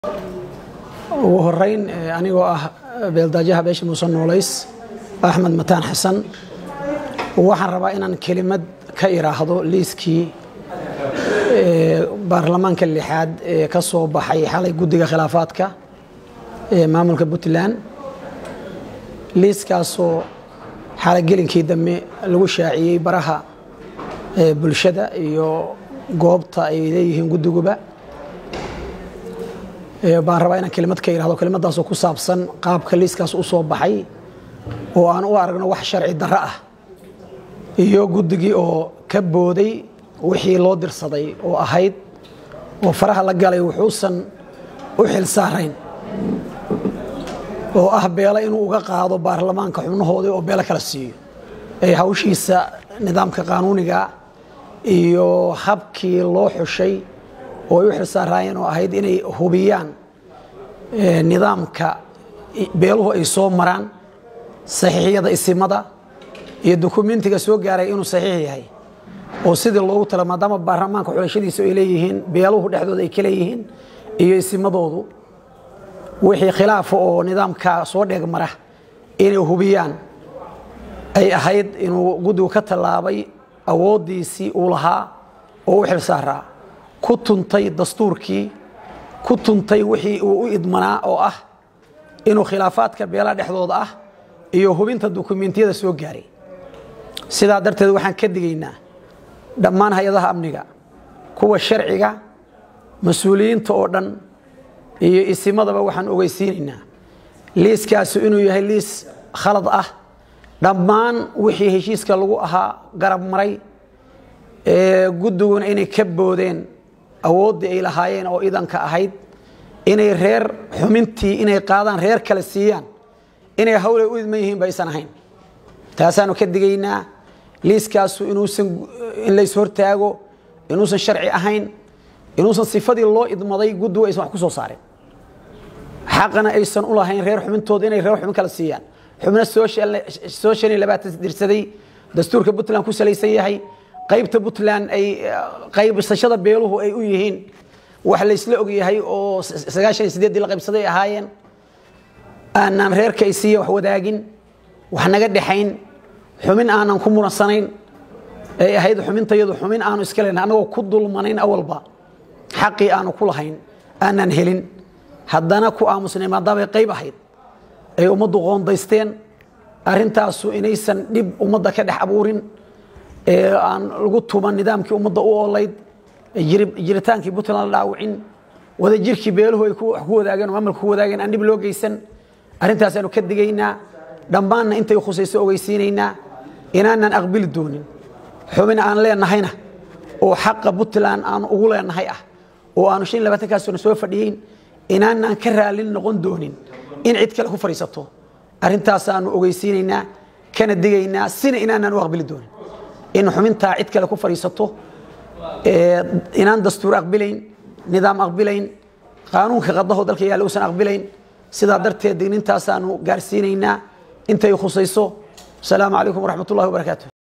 ugu horeyn anigoo ah beeldaajaha beesha muuse noolays axmed mataan xasan waxaan rabaa inaan kelimad ka iraahdo liiskii baarlamaanka lixaad ee ka soo baxay xalay guddiga khilaafaadka ee maamulka puntland liiskaasoo xalay gelinkii dambe lagu shaaciyey baraha bulshada iyo goobta ay leeyihiin guddiguba baan rabaa inaan kelimad ka irahdo kelimadaasoo ku saabsan qaabka liiskaas u soo baxay oo aan u aragno wax sharci darro ah iyo guddigii oo ka booday wixii loo dirsaday oo ahayd oo faraha la galay wuxuusan u xil saarayn oo ah beelo inuu uga qaado baarlamaanka xubnahoodii oo beelo kala siiyo ee hawshiisa nidaamka qaanuuniga iyo habkii loo xushay oo ay u xil saaraayeen oo ahayd inay hubiyaan nidaamka beeluhu ay soo maraan saxiixyada isimada iyo dukumentiga soo gaaray inuu saxiix yahay oo sidii loogu tala maadaama baarlamaanka xulashadiisa ay leeyihiin beeluhu dhexdooda ay ka leeyihiin iyo isimadoodu wixii khilaafa oo nidaamka soo dheegmara inay hubiyaan ay ahayd inuu guddigu ka tallaabay awooddiisii uu lahaa oo u xil saaraa ku tuntay dastuurkii ku tuntay wixii uu u idmanaa oo ah inuu khilaafaadka beelaha dhexdooda ah iyo hubinta dukumentiyada soo gaaray sidaa darteed waxaan ka digaynaa dhammaan hay-adaha amniga kuwa sharciga mas-uuliyiinta oo dhan iyo isimadaba waxaan ogeysiinaynaa liiskaasu inuu yahay liis khalad ah dhammaan wixii heshiiska lagu ahaa garab maray guddiguna inay ka boodeen awooddii ay lahaayeen oo idanka ahayd inay reer xumintii inay qaadaan reer kale siiyaan inay hawlay u idman yihiin ba aysan ahayn taasaanu ka digaynaa liiskaasu inuusan in lays hortaago inuusan sharci ahayn inuusan sifadii loo idmaday guddigu aysan wax ku soo saarin xaqana aysan u lahayn reer xubintooda inay reer xubin kale siiyaan xubno soo shan iyo labaatan dirsaday dastuurka puntland ku salaysan yahay qaybta puntland ay qaybsashada beeluhu ay u yihiin wax laysla og yahay oo sagaashan iyo sideeddii la qaybsaday ahaayeen aanaan reerka ay siiya wax wadaagin wax naga dhexayn xumin aanan ku muransanayn ay ahayd xumintayadu xumin aanu iska leyn annagoo ku dulmanayn awalba xaqii aanu ku lahayn aanaan helin haddana ku aamusnay maadaamay qayb ahayd ay ummaddu qoondaysteen arrintaasu inaysan dhib ummadda ka dhex abuurin ee aan lagu tuman nidaamkii ummadda u oolayd jiritaankii puntland la dhaawicin wadajirkii beeluhu ay ku wadaageen oo maamulka ku wadaageen aan dhib loo geysan arintaasaanu ka digaynaa dhammaanna intay khusayso ogeysiinaynaa inaanaan aqbili doonin xubin aan leenahayna oo xaqa puntland aan ugu leenahay ah oo aanu shan labaatankaasuna soo fadhiyeyn inaanaan ka raalin noqon doonin in cid kale ku fadhiisato arintaasaanu ogeysiinaynaa kana digaynaa sina inaanaan u aqbili doonin in xubintaa cid kale ku fadhiisato inaan dastuur aqbilayn nidaam aqbilayn qaanuunka qadaho dalka yaalla uusan aqbilayn sidaa darteed digniintaasaanu gaarsiinaynaa intay khusayso asalaamu calaykum waraxmat ullahi wabarakaatu